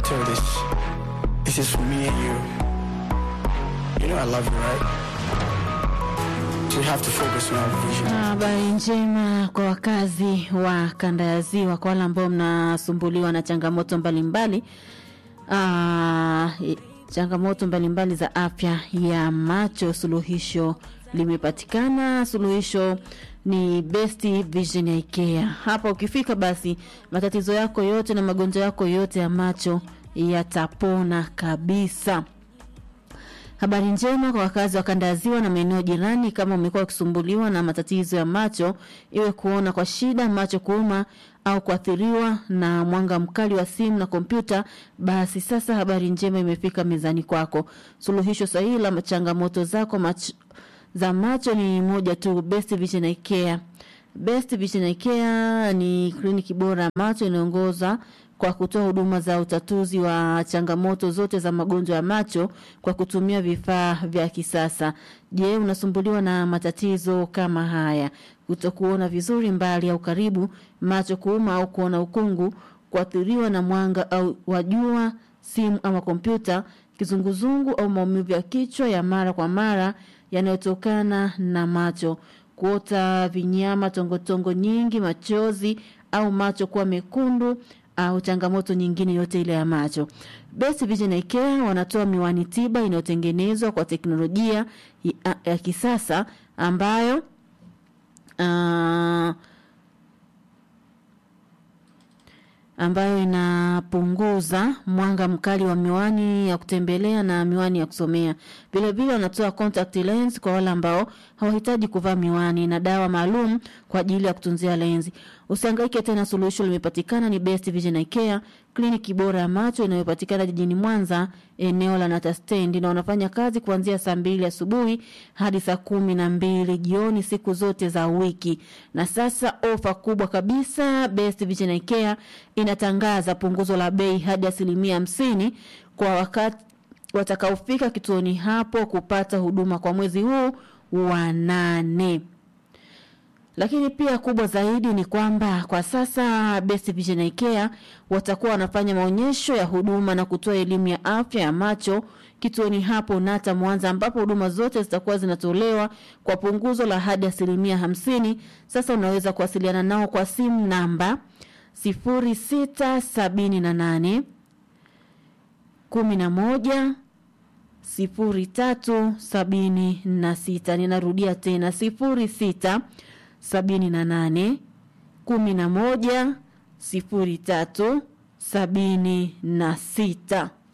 tell you this. This is for me and you. You know I love you, right? So you have to focus on our vision. Habari njema kwa wakazi wa kanda ya Ziwa, kwa wale ambao mnasumbuliwa na changamoto mbalimbali ah, i- changamoto mbalimbali za afya ya macho, suluhisho limepatikana. Suluhisho ni Best Vision ya IKEA. Hapa ukifika, basi matatizo yako yote na magonjwa yako yote ya macho yatapona kabisa. Habari njema kwa wakazi wa kanda ya ziwa na maeneo jirani. Kama umekuwa ukisumbuliwa na matatizo ya macho, iwe kuona kwa shida, macho kuuma au kuathiriwa na mwanga mkali wa simu na kompyuta, basi sasa habari njema imefika mezani kwako. Suluhisho sahihi la changamoto zako mach za macho ni moja tu, Best Vision Eye Care. Best Vision Eye Care ni kliniki bora ya macho inayoongoza kwa kutoa huduma za utatuzi wa changamoto zote za magonjwa ya macho kwa kutumia vifaa vya kisasa. Je, unasumbuliwa na matatizo kama haya? Kutokuona vizuri mbali au karibu, macho kuuma au kuona ukungu, kuathiriwa na mwanga au wa jua, simu ama kompyuta, kizunguzungu au maumivu ya kichwa ya mara kwa mara yanayotokana na macho, kuota vinyama, tongotongo nyingi, machozi au macho kuwa mekundu au changamoto nyingine yote ile ya macho. Best Vision Eye Care wanatoa miwani tiba inayotengenezwa kwa teknolojia ya, ya kisasa ambayo uh, ambayo inapunguza mwanga mkali wa miwani ya kutembelea na miwani ya kusomea. Vile vile wanatoa contact lens kwa wale ambao hawahitaji kuvaa miwani na dawa maalum kwa ajili ya kutunzia lenzi. Usihangaike tena, suluhisho limepatikana. Ni Best Vision Eye Care, kliniki bora ya macho inayopatikana jijini Mwanza, eneo la Nata Stand, na wanafanya kazi kuanzia saa mbili asubuhi hadi saa kumi na mbili jioni siku zote za wiki. Na sasa ofa kubwa kabisa, Best Vision Eye Care inatangaza punguzo la bei hadi asilimia hamsini kwa wakati watakaofika kituoni hapo kupata huduma kwa mwezi huu wa nane. Lakini pia kubwa zaidi ni kwamba kwa sasa Best Vision Eye Care watakuwa wanafanya maonyesho ya huduma na kutoa elimu ya afya ya macho kituoni hapo Nata Mwanza, ambapo huduma zote zitakuwa zinatolewa kwa punguzo la hadi asilimia hamsini. Sasa unaweza kuwasiliana nao kwa simu namba sifuri sita sabini na nane kumi na moja sifuri tatu sabini na sita. Ninarudia tena sifuri sita sabini na nane kumi na moja sifuri tatu sabini na sita.